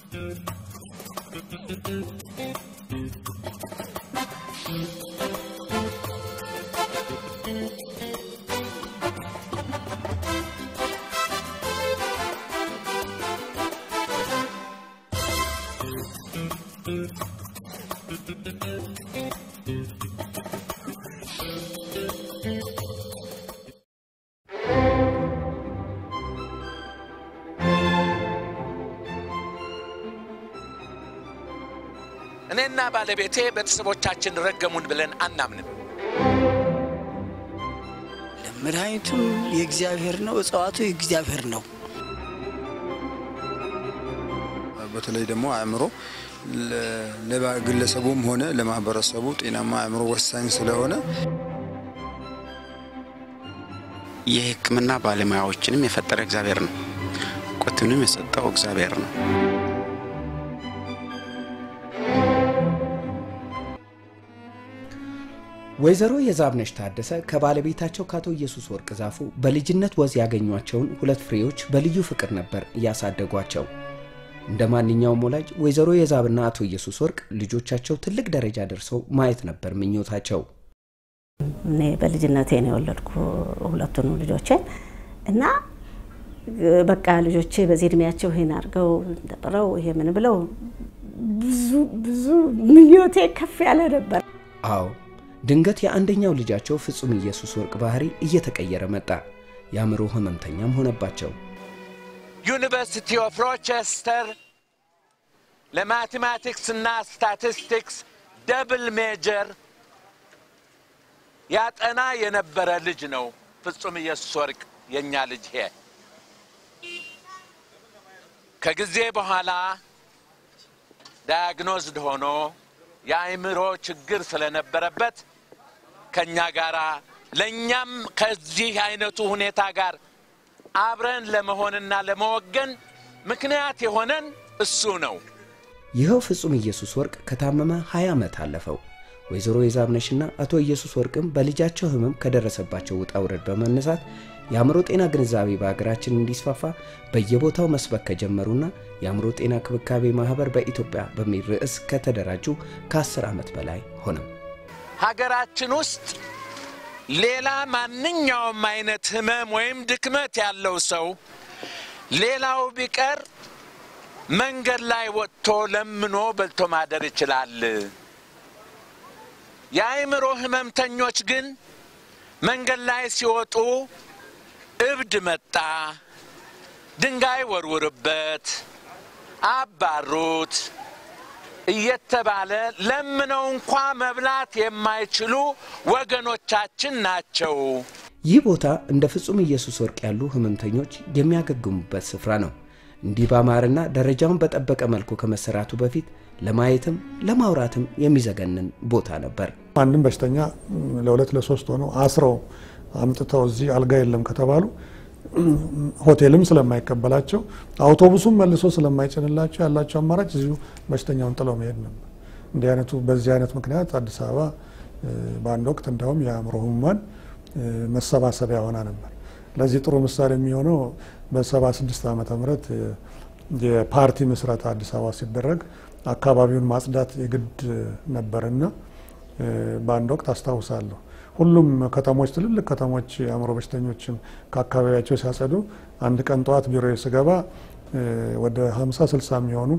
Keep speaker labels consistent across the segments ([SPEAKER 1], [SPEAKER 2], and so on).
[SPEAKER 1] እኔና ባለቤቴ ቤተሰቦቻችን ረገሙን ብለን አናምንም።
[SPEAKER 2] መድኃኒቱም የእግዚአብሔር ነው፣ እጽዋቱ የእግዚአብሔር ነው።
[SPEAKER 3] በተለይ ደግሞ አእምሮ ለግለሰቡም ሆነ ለማህበረሰቡ ጤናማ አእምሮ ወሳኝ ስለሆነ
[SPEAKER 4] የሕክምና ባለሙያዎችንም የፈጠረ እግዚአብሔር ነው። ቁትንም የሰጠው እግዚአብሔር ነው።
[SPEAKER 5] ወይዘሮ የዛብነሽ ታደሰ ከባለቤታቸው ከአቶ ኢየሱስ ወርቅ ዛፉ በልጅነት ወዝ ያገኟቸውን ሁለት ፍሬዎች በልዩ ፍቅር ነበር እያሳደጓቸው። እንደ ማንኛውም ወላጅ ወይዘሮ የዛብና አቶ ኢየሱስ ወርቅ ልጆቻቸው ትልቅ ደረጃ ደርሰው ማየት ነበር ምኞታቸው።
[SPEAKER 6] እኔ በልጅነቴ ነው የወለድኩ ሁለቱንም ልጆቼን እና በቃ ልጆቼ በዚህ እድሜያቸው ይሄን አድርገው ተጥረው ይሄ ምን ብለው ብዙ ብዙ ምኞቴ ከፍ ያለ ነበር።
[SPEAKER 5] አዎ ድንገት የአንደኛው ልጃቸው ፍጹም ኢየሱስ ወርቅ ባህሪ እየተቀየረ መጣ። የአእምሮ ህመምተኛም ሆነባቸው።
[SPEAKER 1] ዩኒቨርሲቲ ኦፍ ሮቸስተር ለማቴማቲክስ እና ስታቲስቲክስ ደብል ሜጀር ያጠና የነበረ ልጅ ነው ፍጹም ኢየሱስ ወርቅ የእኛ ልጅ ሄ ከጊዜ በኋላ ዳያግኖዝድ ሆኖ የአእምሮ ችግር ስለነበረበት ከእኛ ጋር ለእኛም ከዚህ አይነቱ ሁኔታ ጋር አብረን ለመሆንና ለመወገን ምክንያት የሆነን እሱ ነው።
[SPEAKER 5] ይኸው ፍጹም ኢየሱስ ወርቅ ከታመመ 20 ዓመት አለፈው። ወይዘሮ የዛብነሽና አቶ ኢየሱስ ወርቅም በልጃቸው ህመም ከደረሰባቸው ውጣ ውረድ በመነሳት የአእምሮ ጤና ግንዛቤ በሀገራችን እንዲስፋፋ በየቦታው መስበክ ከጀመሩና የአእምሮ ጤና ክብካቤ ማህበር በኢትዮጵያ በሚል ርዕስ ከተደራጁ ከ10 ዓመት በላይ ሆነው
[SPEAKER 1] ሀገራችን ውስጥ ሌላ ማንኛውም አይነት ህመም ወይም ድክመት ያለው ሰው ሌላው ቢቀር መንገድ ላይ ወጥቶ ለምኖ በልቶ ማደር ይችላል። የአእምሮ ህመምተኞች ግን መንገድ ላይ ሲወጡ እብድ መጣ፣ ድንጋይ ወርውርበት፣ አባሩት እየተባለ ለምነው እንኳ መብላት የማይችሉ ወገኖቻችን ናቸው።
[SPEAKER 5] ይህ ቦታ እንደ ፍጹም ኢየሱስ ወርቅ ያሉ ህመምተኞች የሚያገግሙበት ስፍራ ነው። እንዲህ ባማረና ደረጃውን በጠበቀ መልኩ ከመሰራቱ በፊት ለማየትም ለማውራትም የሚዘገንን ቦታ ነበር።
[SPEAKER 7] አንድም በሽተኛ ለሁለት ለሶስት ሆነው አስረው አምጥተው እዚህ አልጋ የለም ከተባሉ ሆቴልም ስለማይቀበላቸው አውቶቡሱም መልሶ ስለማይጭንላቸው ያላቸው አማራጭ እዚሁ በሽተኛውን ጥለው መሄድ ነበር። እንዲህ አይነቱ በዚህ አይነት ምክንያት አዲስ አበባ በአንድ ወቅት እንዲያውም የአእምሮ ህሙማን መሰባሰቢያ ሆና ነበር። ለዚህ ጥሩ ምሳሌ የሚሆነው በ76 ዓመተ ምህረት የፓርቲ ምስረታ አዲስ አበባ ሲደረግ አካባቢውን ማጽዳት የግድ ነበርና በአንድ ወቅት አስታውሳለሁ ሁሉም ከተሞች ትልልቅ ከተሞች የአእምሮ በሽተኞችን ከአካባቢያቸው ሲያጸዱ አንድ ቀን ጠዋት ቢሮ ስገባ ወደ 50 60 የሚሆኑ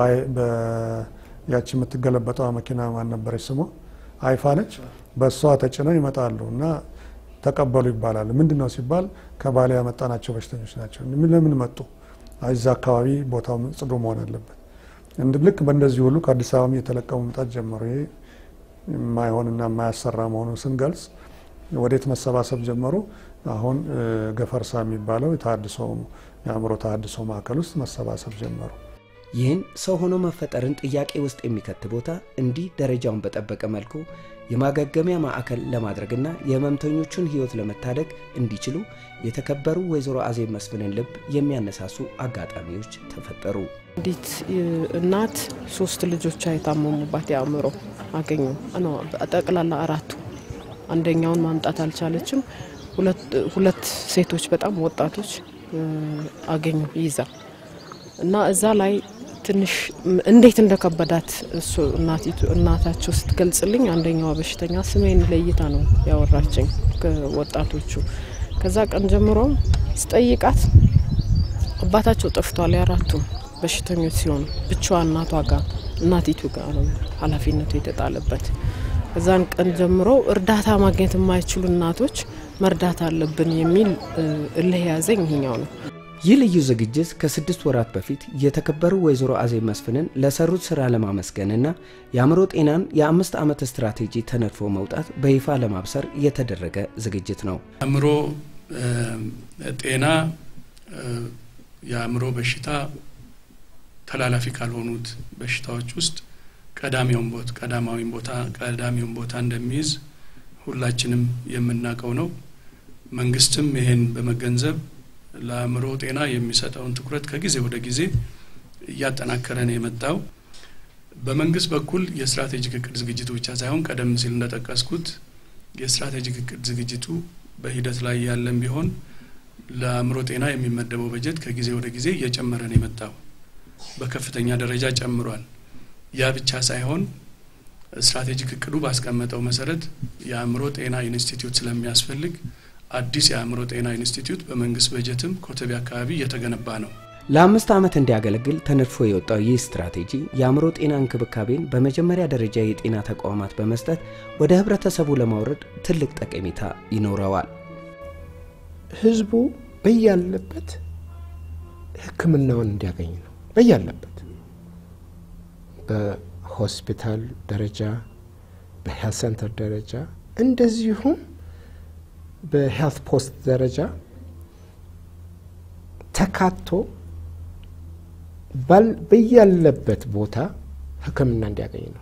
[SPEAKER 7] ያቺ የምትገለበጠዋ መኪና ማን ነበረች ስሟ አይፋ ነች በእሷ ተጭነው ይመጣሉ እና ተቀበሉ ይባላል ምንድን ነው ሲባል ከባሌ ያመጣናቸው በሽተኞች ናቸው ለምን መጡ እዛ አካባቢ ቦታው ጽዱ መሆን አለበት ልክ በእንደዚህ ሁሉ ከአዲስ አበባ የተለቀሙ መምጣት ጀመሩ ይሄ የማይሆንና የማያሰራ መሆኑን ስንገልጽ ወዴት መሰባሰብ ጀመሩ? አሁን ገፈርሳ የሚባለው የተሃድሶ የአእምሮ ተሃድሶ ማዕከል ውስጥ መሰባሰብ ጀመሩ።
[SPEAKER 5] ይህን ሰው ሆኖ መፈጠርን ጥያቄ ውስጥ የሚከት ቦታ እንዲህ ደረጃውን በጠበቀ መልኩ የማገገሚያ ማዕከል ለማድረግና የህመምተኞቹን ህይወት ለመታደግ እንዲችሉ የተከበሩ ወይዘሮ አዜብ መስፍንን ልብ የሚያነሳሱ አጋጣሚዎች ተፈጠሩ።
[SPEAKER 8] አንዲት እናት ሶስት ልጆቿ የታመሙባት የአእምሮ አገኙ። ጠቅላላ አራቱ አንደኛውን ማምጣት አልቻለችም። ሁለት ሴቶች በጣም ወጣቶች አገኙ ይዛ እና እዛ ላይ ትንሽ እንዴት እንደከበዳት እሱ እናታቸው ስትገልጽልኝ አንደኛዋ በሽተኛ ስሜን ለይታ ነው ያወራችኝ ከወጣቶቹ። ከዛ ቀን ጀምሮ ስጠይቃት አባታቸው ጠፍቷል። የአራቱም በሽተኞች ሲሆኑ ብቻዋ እናቷ ጋር እናቲቱ ጋር ነው ኃላፊነቱ የተጣለበት። ከዛን ቀን ጀምሮ እርዳታ ማግኘት የማይችሉ እናቶች መርዳት አለብን የሚል እልህ የያዘኝ ይሄኛው ነው።
[SPEAKER 5] ይህ ልዩ ዝግጅት ከስድስት ወራት በፊት የተከበሩ ወይዘሮ አዜብ መስፍንን ለሰሩት ስራ ለማመስገንና የአእምሮ ጤናን የአምስት ዓመት ስትራቴጂ ተነድፎ መውጣት በይፋ ለማብሰር የተደረገ ዝግጅት ነው።
[SPEAKER 9] አእምሮ ጤና የአእምሮ በሽታ ተላላፊ ካልሆኑት በሽታዎች ውስጥ ቀዳሚውን ቦታ ቀዳማዊውን ቦታ ቀዳሚውን ቦታ እንደሚይዝ ሁላችንም የምናውቀው ነው። መንግስትም ይሄን በመገንዘብ ለአእምሮ ጤና የሚሰጠውን ትኩረት ከጊዜ ወደ ጊዜ እያጠናከረ ነው የመጣው። በመንግስት በኩል የስትራቴጂክ እቅድ ዝግጅቱ ብቻ ሳይሆን ቀደም ሲል እንደጠቀስኩት የስትራቴጂክ እቅድ ዝግጅቱ በሂደት ላይ ያለን ቢሆን ለአእምሮ ጤና የሚመደበው በጀት ከጊዜ ወደ ጊዜ እየጨመረ ነው የመጣው። በከፍተኛ ደረጃ ጨምሯል። ያ ብቻ ሳይሆን ስትራቴጂክ እቅዱ ባስቀመጠው መሰረት የአእምሮ ጤና ኢንስቲትዩት ስለሚያስፈልግ አዲስ የአእምሮ ጤና ኢንስቲትዩት በመንግስት በጀትም ኮተቤ አካባቢ እየተገነባ ነው።
[SPEAKER 5] ለአምስት ዓመት እንዲያገለግል ተነድፎ የወጣው ይህ ስትራቴጂ የአእምሮ ጤና እንክብካቤን በመጀመሪያ ደረጃ የጤና ተቋማት በመስጠት ወደ ህብረተሰቡ ለማውረድ ትልቅ ጠቀሜታ ይኖረዋል።
[SPEAKER 10] ህዝቡ በያለበት ሕክምናውን እንዲያገኝ ነው። በያለበት በሆስፒታል ደረጃ፣ በሄልት ሴንተር ደረጃ እንደዚሁም በሄልት ፖስት ደረጃ ተካቶ በያለበት ቦታ ህክምና እንዲያገኝ ነው።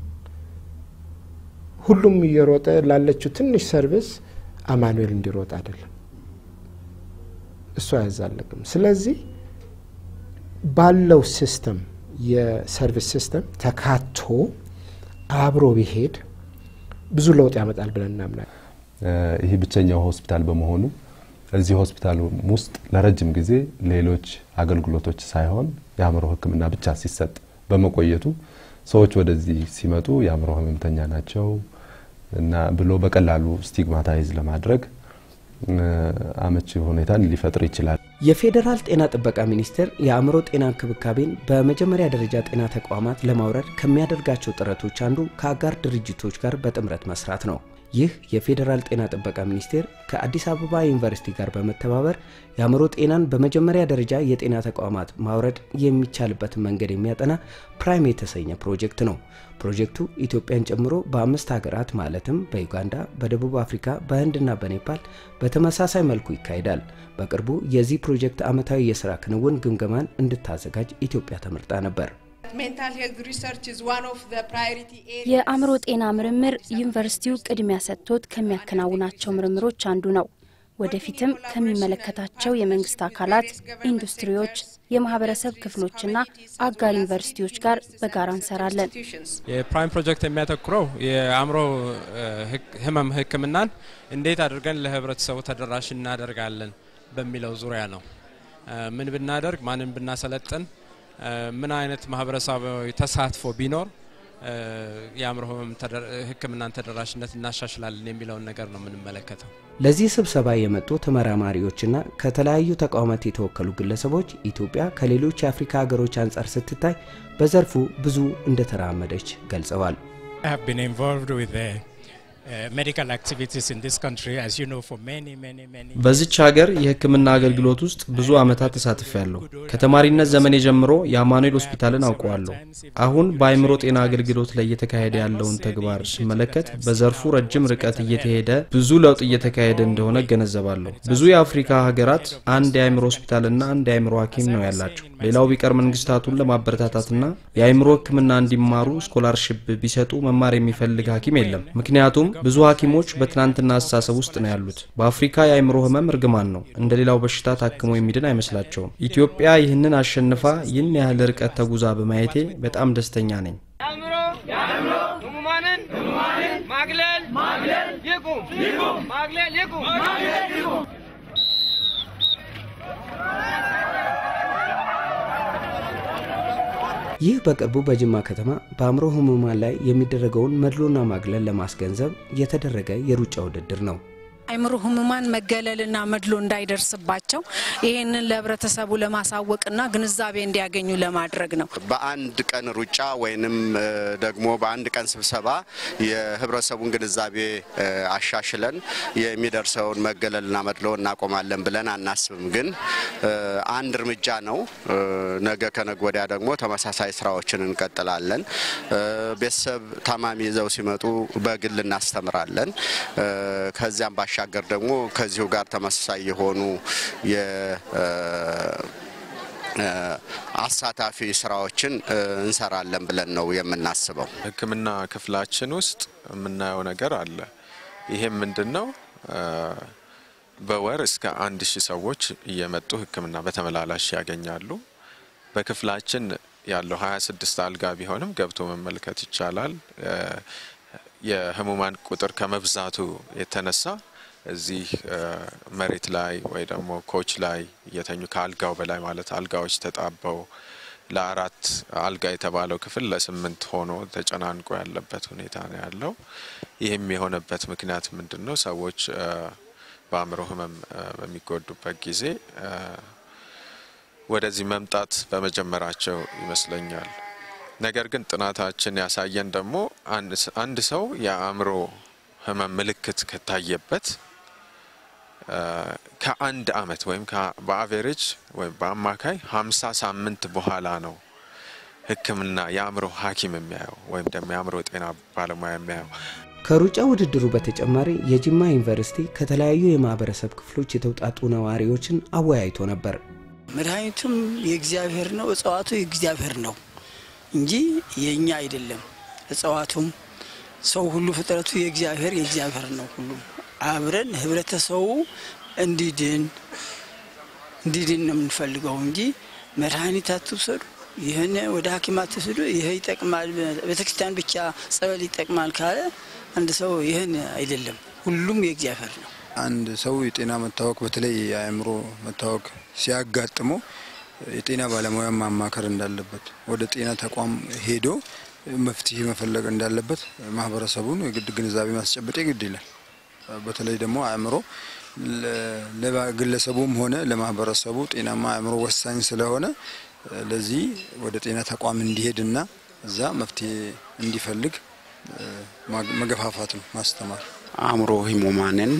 [SPEAKER 10] ሁሉም እየሮጠ ላለችው ትንሽ ሰርቪስ አማኑኤል እንዲሮጥ አይደለም። እሱ አያዛልቅም። ስለዚህ ባለው ሲስተም የሰርቪስ ሲስተም ተካቶ አብሮ ቢሄድ ብዙ ለውጥ ያመጣል ብለን እናምናለን።
[SPEAKER 11] ይህ ብቸኛው ሆስፒታል በመሆኑ እዚህ ሆስፒታል ውስጥ ለረጅም ጊዜ ሌሎች አገልግሎቶች ሳይሆን የአእምሮ ሕክምና ብቻ ሲሰጥ በመቆየቱ ሰዎች ወደዚህ ሲመጡ የአእምሮ ህመምተኛ ናቸው እና ብሎ በቀላሉ ስቲግማታይዝ ለማድረግ አመቺ ሁኔታን ሊፈጥር ይችላል።
[SPEAKER 5] የፌዴራል ጤና ጥበቃ ሚኒስቴር የአእምሮ ጤና እንክብካቤን በመጀመሪያ ደረጃ ጤና ተቋማት ለማውረድ ከሚያደርጋቸው ጥረቶች አንዱ ከአጋር ድርጅቶች ጋር በጥምረት መስራት ነው። ይህ የፌዴራል ጤና ጥበቃ ሚኒስቴር ከአዲስ አበባ ዩኒቨርሲቲ ጋር በመተባበር የአእምሮ ጤናን በመጀመሪያ ደረጃ የጤና ተቋማት ማውረድ የሚቻልበትን መንገድ የሚያጠና ፕራይም የተሰኘ ፕሮጀክት ነው። ፕሮጀክቱ ኢትዮጵያን ጨምሮ በአምስት ሀገራት ማለትም በዩጋንዳ፣ በደቡብ አፍሪካ፣ በህንድና በኔፓል በተመሳሳይ መልኩ ይካሄዳል። በቅርቡ የዚህ ፕሮጀክት ዓመታዊ የስራ ክንውን ግምገማን እንድታዘጋጅ ኢትዮጵያ ተመርጣ ነበር።
[SPEAKER 12] የአእምሮ ጤና ምርምር ዩኒቨርሲቲው ቅድሚያ ሰጥቶት ከሚያከናውናቸው ምርምሮች አንዱ ነው። ወደፊትም ከሚመለከታቸው የመንግስት አካላት፣ ኢንዱስትሪዎች፣ የማህበረሰብ ክፍሎችና አጋር ዩኒቨርሲቲዎች ጋር በጋራ እንሰራለን።
[SPEAKER 13] የፕራይም ፕሮጀክት የሚያተኩረው የአእምሮ ህመም ህክምናን እንዴት አድርገን ለህብረተሰቡ ተደራሽ እናደርጋለን በሚለው ዙሪያ ነው። ምን ብናደርግ፣ ማንን ብናሰለጥን፣ ምን አይነት ማህበረሰባዊ ተሳትፎ ቢኖር የአእምሮ ህመም ህክምናን ተደራሽነት እናሻሽላለን የሚለውን ነገር ነው የምንመለከተው።
[SPEAKER 5] ለዚህ ስብሰባ የመጡ ተመራማሪዎችና ከተለያዩ ተቋማት የተወከሉ ግለሰቦች ኢትዮጵያ ከሌሎች የአፍሪካ ሀገሮች አንጻር ስትታይ በዘርፉ ብዙ እንደተራመደች ገልጸዋል።
[SPEAKER 14] በዚች ሀገር የህክምና አገልግሎት ውስጥ ብዙ ዓመታት ተሳትፌያለሁ። ከተማሪነት ዘመኔ ጀምሮ የአማኑኤል ሆስፒታልን አውቀዋለሁ። አሁን በአእምሮ ጤና አገልግሎት ላይ እየተካሄደ ያለውን ተግባር ስመለከት በዘርፉ ረጅም ርቀት እየተሄደ ብዙ ለውጥ እየተካሄደ እንደሆነ እገነዘባለሁ። ብዙ የአፍሪካ ሀገራት አንድ የአእምሮ ሆስፒታልና አንድ የአእምሮ ሐኪም ነው ያላቸው። ሌላው ቢቀር መንግስታቱን ለማበረታታትና የአእምሮ ህክምና እንዲማሩ ስኮላርሽፕ ቢሰጡ መማር የሚፈልግ ሐኪም የለም። ምክንያቱም ብዙ ሐኪሞች በትናንትና አስተሳሰብ ውስጥ ነው ያሉት። በአፍሪካ የአእምሮ ህመም እርግማን ነው። እንደ ሌላው በሽታ ታክሞ የሚድን አይመስላቸውም። ኢትዮጵያ ይህንን አሸንፋ ይህን ያህል ርቀት ተጉዛ በማየቴ በጣም ደስተኛ ነኝ።
[SPEAKER 15] ህሙማንን ማግለል ይቁም፣ ማግለል ይቁም።
[SPEAKER 5] ይህ በቅርቡ በጅማ ከተማ በአእምሮ ህሙማን ላይ የሚደረገውን መድሎና ማግለል ለማስገንዘብ የተደረገ የሩጫ ውድድር ነው።
[SPEAKER 16] አእምሮ ህሙማን መገለልና መድሎ እንዳይደርስባቸው ይህንን ለህብረተሰቡ ለማሳወቅና ግንዛቤ እንዲያገኙ ለማድረግ ነው።
[SPEAKER 17] በአንድ ቀን ሩጫ ወይንም ደግሞ በአንድ ቀን ስብሰባ የህብረተሰቡን ግንዛቤ አሻሽለን የሚደርሰውን መገለልና መድሎ እናቆማለን ብለን አናስብም። ግን አንድ እርምጃ ነው። ነገ ከነገ ወዲያ ደግሞ ተመሳሳይ ስራዎችን እንቀጥላለን። ቤተሰብ ታማሚ ይዘው ሲመጡ በግል እናስተምራለን። ከዚያም ባሻገር ደግሞ ከዚሁ ጋር ተመሳሳይ የሆኑ አሳታፊ ስራዎችን እንሰራለን ብለን ነው የምናስበው።
[SPEAKER 18] ሕክምና ክፍላችን ውስጥ የምናየው ነገር አለ። ይሄም ምንድን ነው? በወር እስከ አንድ ሺህ ሰዎች እየመጡ ሕክምና በተመላላሽ ያገኛሉ። በክፍላችን ያለው 26 አልጋ ቢሆንም ገብቶ መመልከት ይቻላል። የህሙማን ቁጥር ከመብዛቱ የተነሳ እዚህ መሬት ላይ ወይ ደግሞ ኮች ላይ እየተኙ ከአልጋው በላይ ማለት አልጋዎች ተጣበው ለአራት አልጋ የተባለው ክፍል ለስምንት ሆኖ ተጨናንቆ ያለበት ሁኔታ ነው ያለው። ይህም የሆነበት ምክንያት ምንድን ነው? ሰዎች በአእምሮ ህመም በሚጎዱበት ጊዜ ወደዚህ መምጣት በመጀመራቸው ይመስለኛል። ነገር ግን ጥናታችን ያሳየን ደግሞ አንድ ሰው የአእምሮ ህመም ምልክት ከታየበት ከአንድ አመት ወይም በአቬሬጅ ወይም በአማካይ ሀምሳ ሳምንት በኋላ ነው ህክምና የአእምሮ ሐኪም የሚያየው ወይም ደግሞ የአእምሮ ጤና ባለሙያ የሚያየው።
[SPEAKER 5] ከሩጫ ውድድሩ በተጨማሪ የጅማ ዩኒቨርሲቲ ከተለያዩ የማህበረሰብ ክፍሎች የተውጣጡ ነዋሪዎችን አወያይቶ ነበር።
[SPEAKER 2] መድኃኒቱም የእግዚአብሔር ነው፣ እጽዋቱ የእግዚአብሔር ነው እንጂ የእኛ አይደለም። እጽዋቱም ሰው ሁሉ ፍጥረቱ የእግዚአብሔር የእግዚአብሔር ነው። ሁሉም አብረን ህብረተሰቡ እንዲድን እንዲድን ነው የምንፈልገው እንጂ መድኃኒት አትውሰዱ፣ ይህን ወደ ሐኪም አትውሰዱ፣ ይህ ይጠቅማል፣ ቤተክርስቲያን ብቻ ጸበል ይጠቅማል ካለ አንድ ሰው ይህን አይደለም። ሁሉም የእግዚአብሔር ነው።
[SPEAKER 3] አንድ ሰው የጤና መታወክ በተለይ የአእምሮ መታወክ ሲያጋጥመው የጤና ባለሙያ ማማከር እንዳለበት ወደ ጤና ተቋም ሄዶ መፍትሄ መፈለግ እንዳለበት ማህበረሰቡን የግድ ግንዛቤ ማስጨበጥ ግድ ይላል። በተለይ ደግሞ አእምሮ ለግለሰቡም ሆነ ለማህበረሰቡ ጤናማ አእምሮ ወሳኝ ስለሆነ ለዚህ ወደ ጤና ተቋም እንዲሄድና እዛ መፍትሄ እንዲፈልግ መገፋፋት ነው፣ ማስተማር።
[SPEAKER 4] አእምሮ ህሙማንን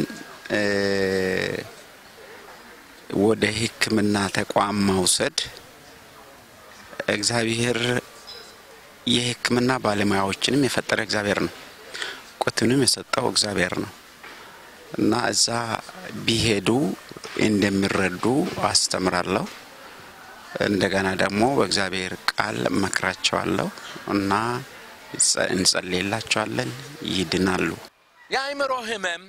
[SPEAKER 4] ወደ ሕክምና ተቋም መውሰድ እግዚአብሔር የሕክምና ባለሙያዎችንም የፈጠረ እግዚአብሔር ነው። ቁትንም የሰጠው እግዚአብሔር ነው እና እዛ ቢሄዱ እንደሚረዱ አስተምራለሁ። እንደገና ደግሞ በእግዚአብሔር ቃል መክራቸዋለሁ እና እንጸልይላቸዋለን፣ ይድናሉ።
[SPEAKER 1] የአእምሮ ህመም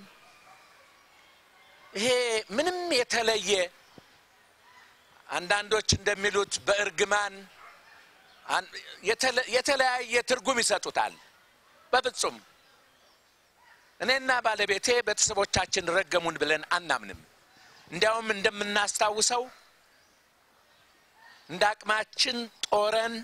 [SPEAKER 1] ይሄ ምንም የተለየ አንዳንዶች እንደሚሉት በእርግማን የተለያየ ትርጉም ይሰጡታል። በፍጹም እኔና ባለቤቴ ቤተሰቦቻችን ረገሙን ብለን አናምንም። እንዲያውም እንደምናስታውሰው እንደ አቅማችን ጦረን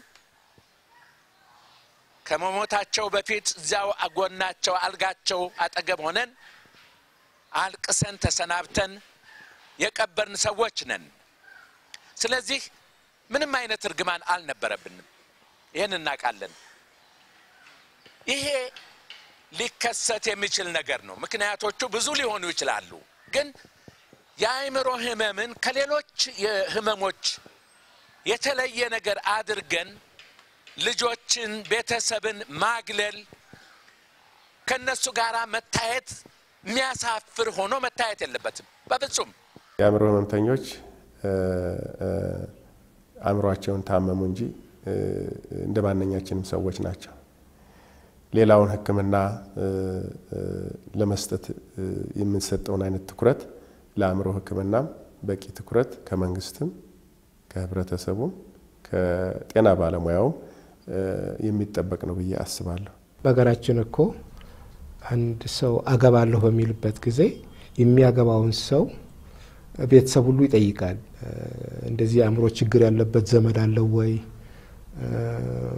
[SPEAKER 1] ከመሞታቸው በፊት እዚያው አጎናቸው አልጋቸው አጠገብ ሆነን አልቅሰን ተሰናብተን የቀበርን ሰዎች ነን። ስለዚህ ምንም አይነት እርግማን አልነበረብንም። ይህን እናውቃለን። ይሄ ሊከሰት የሚችል ነገር ነው። ምክንያቶቹ ብዙ ሊሆኑ ይችላሉ። ግን የአእምሮ ህመምን ከሌሎች የህመሞች የተለየ ነገር አድርገን ልጆችን፣ ቤተሰብን ማግለል ከነሱ ጋር መታየት የሚያሳፍር ሆኖ መታየት የለበትም በፍጹም።
[SPEAKER 19] የአእምሮ ህመምተኞች አእምሯቸውን ታመሙ እንጂ እንደ ማንኛችንም ሰዎች ናቸው። ሌላውን ሕክምና ለመስጠት የምንሰጠውን አይነት ትኩረት ለአእምሮ ሕክምናም በቂ ትኩረት ከመንግስትም ከህብረተሰቡም ከጤና ባለሙያውም የሚጠበቅ ነው ብዬ አስባለሁ።
[SPEAKER 10] በሀገራችን እኮ አንድ ሰው አገባለሁ በሚልበት ጊዜ የሚያገባውን ሰው ቤተሰብ ሁሉ ይጠይቃል። እንደዚህ የአእምሮ ችግር ያለበት ዘመድ አለው ወይ?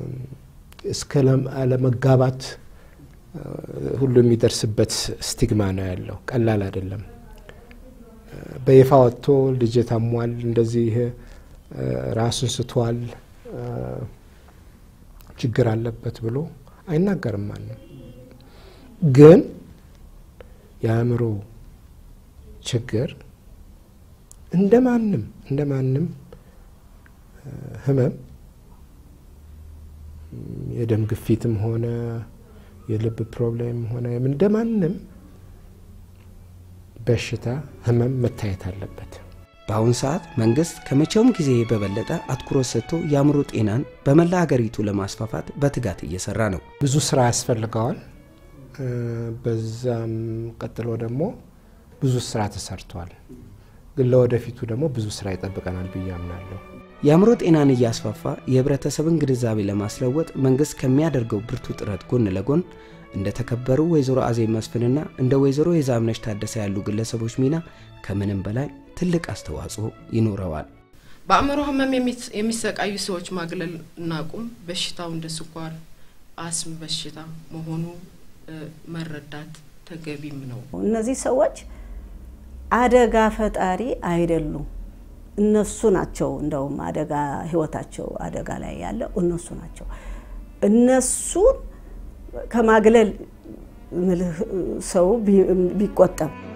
[SPEAKER 10] እስከ አለመጋባት ሁሉ የሚደርስበት ስቲግማ ነው ያለው። ቀላል አይደለም። በይፋ ወጥቶ ልጅ ታሟል፣ እንደዚህ ራሱን ስቷል፣ ችግር አለበት ብሎ አይናገርም ማንም። ግን የአእምሮ ችግር እንደ ማንም እንደ ማንም ህመም የደም ግፊትም ሆነ የልብ ፕሮብሌም ሆነ እንደ ማንም በሽታ ህመም መታየት አለበት።
[SPEAKER 5] በአሁኑ ሰዓት መንግስት ከመቼውም ጊዜ በበለጠ አትኩሮት ሰጥቶ የአእምሮ ጤናን በመላ ሀገሪቱ ለማስፋፋት በትጋት እየሰራ ነው።
[SPEAKER 10] ብዙ ስራ ያስፈልገዋል። በዛም ቀጥሎ ደግሞ ብዙ ስራ ተሰርቷል። ግን ለወደፊቱ ደግሞ ብዙ ስራ ይጠብቀናል ብዬ አምናለሁ።
[SPEAKER 5] የአእምሮ ጤናን እያስፋፋ የህብረተሰብን ግንዛቤ ለማስለወጥ መንግስት ከሚያደርገው ብርቱ ጥረት ጎን ለጎን እንደ ተከበሩ ወይዘሮ አዜብ መስፍንና እንደ ወይዘሮ የዛብነሽ ታደሰ ያሉ ግለሰቦች ሚና ከምንም በላይ ትልቅ አስተዋጽኦ ይኖረዋል።
[SPEAKER 8] በአእምሮ ህመም የሚሰቃዩ ሰዎች ማግለል እናቁም። በሽታው እንደ ስኳር፣ አስም በሽታ መሆኑ መረዳት ተገቢም ነው።
[SPEAKER 6] እነዚህ ሰዎች አደጋ ፈጣሪ አይደሉም። እነሱ ናቸው እንደውም አደጋ ህይወታቸው አደጋ ላይ ያለው እነሱ ናቸው። እነሱን ከማግለል ሰው ቢቆጠብ